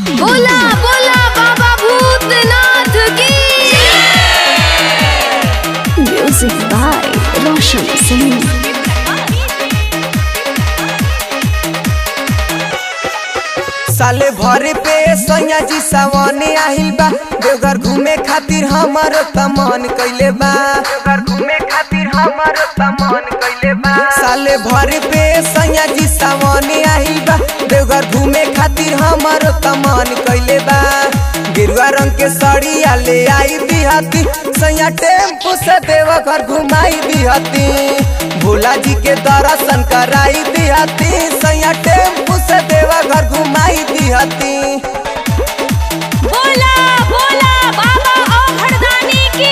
बोला बोला बाबा भूतनाथ की Music by Roshan Singh. साले भर पे सैया जी सावने आहिल बा देवघर घूमे खातिर हमारो तमन कइले बा देवघर घूमे खातिर हमारो तमन कइले बा साले भर पे सैया जी सावने आहिल बा देवघर घूमे खातिर हमारो तमन कइले बा गेरुआ रंग के सड़िया ले आई दिहती सैया टेम्पू से देवघर घुमाई दिहती भोला जी के दर्शन कराई दिहती सैया टेम्पू से देवघर घुमाई दिहती बोला बोला बाबा औघड़दानी की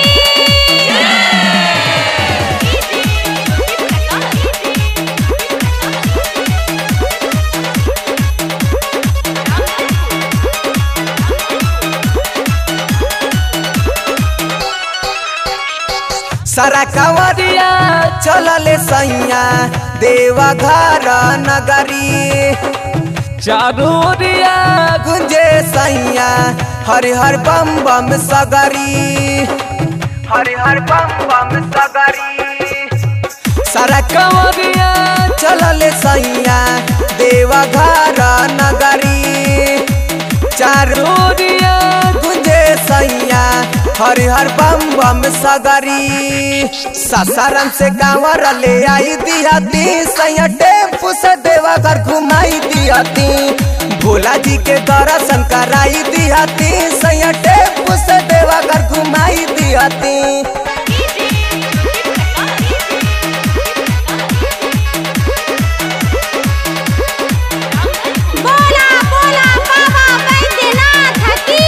सारा कंवरिया चलले सैया देवघर नगरी चारोरिया गुंजे सैया हरि हर बम बम सगरी हरि हर बम बम सगरी सारा कंवरिया चलले सैया देवघर नगरी चारों रोरिया गुंजे सैया हरि हर बम बम सगरी सासाराम से कांवर ले आई दिहती सैया टेम्पू से देवघर घुमाई दिहती भोला जी के दर्शन कराई दिहती सैया टेम्पू से देवघर घुमाई दिहती बोला बोला बाबा बैद्यनाथ की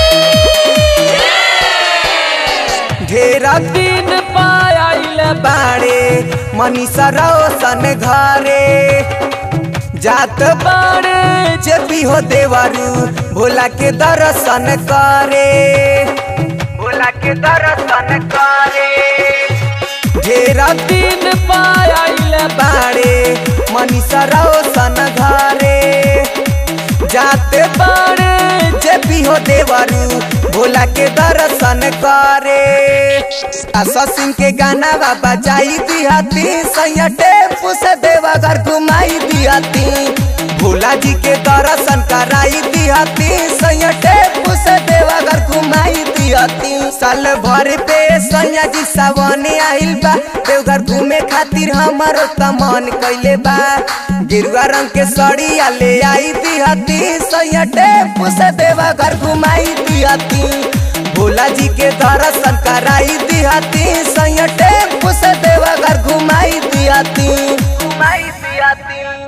ढेरा दिन पायल बाड़े मनीषा रोशन घरे जात बाड़े जे भी हो देवरू भोला के दर्शन करे भोला के दर्शन करे ढेरा दिन पायल बाड़े मनीषा रोशन घरे जाते बाड़े जे भी हो देवरू भोला के दर्शन करे आशा सिंह के गाना बाबा जाई दिहती सैया टेम्पू से देवघर घुमाई दिहती भोला जी के दर्शन कराई दिहती सैया टेम्पू से देवघर घुमाई दिहती साल भर पे सैया जी सावने आइल बा देवघर घूमे खातिर हमारो तमन कइले बा गिरुआ रंग के सड़िया ले आई दिहती सैया टेम्पू से देवघर घुमाई दिहती भोला जी के दर्शन कराई दिहती सैया टेम्पू से देवघर घुमाई दिहती घुमाई दिहती